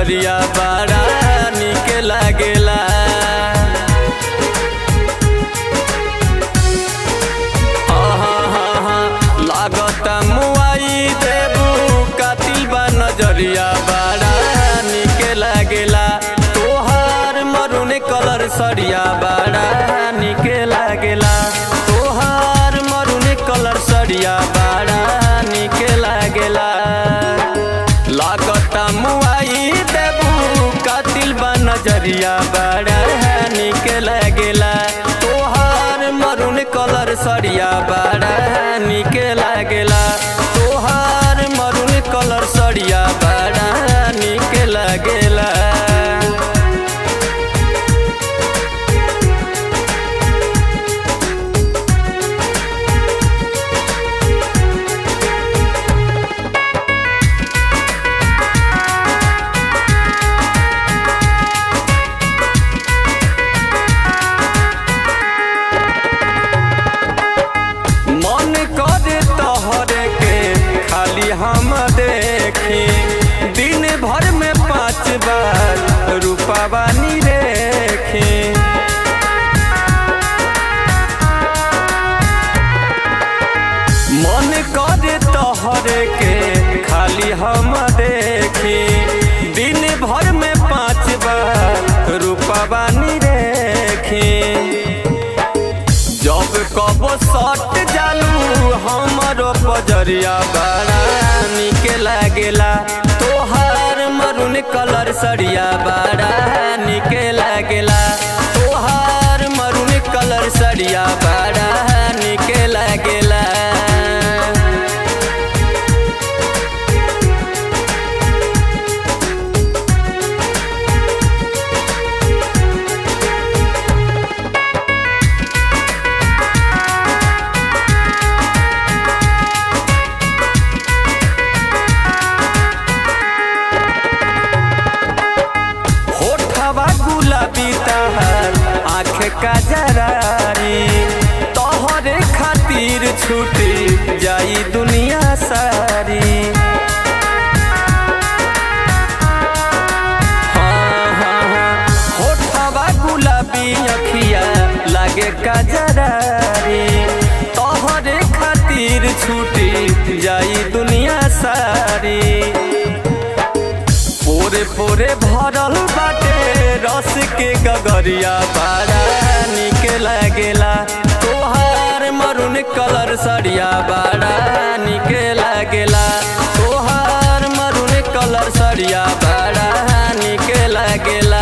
नजरिया बड़ा निक लागेला लागता मुआई देबू कातिल बा नजरिया बड़ा निक लागेला तोहार मरून कलर सरिया बड़ा निक लागेला तोहार मरून कलर सरिया बड़ा निक लागेला लागता मुआई देबू कातिल बा नजरिया बड़ा निक लागेला तोहार मरून कलर सरिया बड़ा निक लागेला तोहार मरून कलर सरिया बड़ा निक लागेला मन करे तोहरे के खाली हम देखी दिन भर में पाँच बार रूपावा रेखी मन करे तोहरे के खाली हम देखी दिन भर में पाँच बार रूपावा रेखी जब कबो सट जालू हमरो पजरिया बड़ा निक लागेला तोहार मरून कलर सरिया बड़ा निक लागेला तोहार मरून कलर सरिया बड़ा निक लागेला होठवा गुलाबी तहार आँख का जरारी तोहरे खातिर छूटी जाई दुनिया सारी हाँ, हाँ, हाँ। होठवा गुलाबी अखिया लागे का जरारी तोहरे खातिर छूटी जाई दुनिया सारी पोरे पोरे भरल बाटे रस के गगरिया बड़ा निक लागेला तोहार मरून कलर सरिया बड़ा निक लागेला तोहार मरून कलर सरिया बड़ा निक लागेला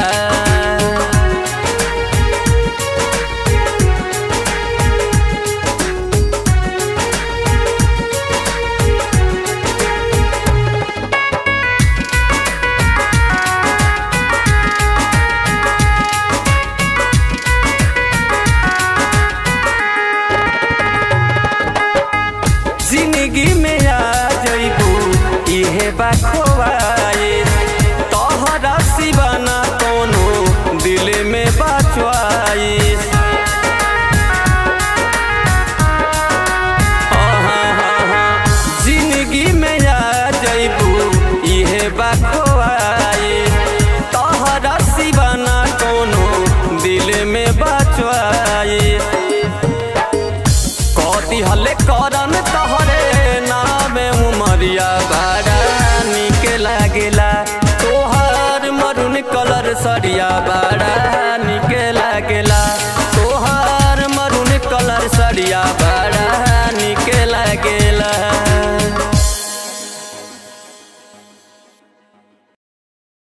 जिंदगी में आ जइबू इहे बाखवाए तोहरा सिवाना कोनो दिल में बाचवाइस जिंदगी में आ जइबू इहे बाखवाए तोहरा सिवाना कोनो दिल में बाचवाइस कदी हले करन तहरे नामे उमरिया बड़ा निक लागेला तोहार मरून कलर सरिया बड़ा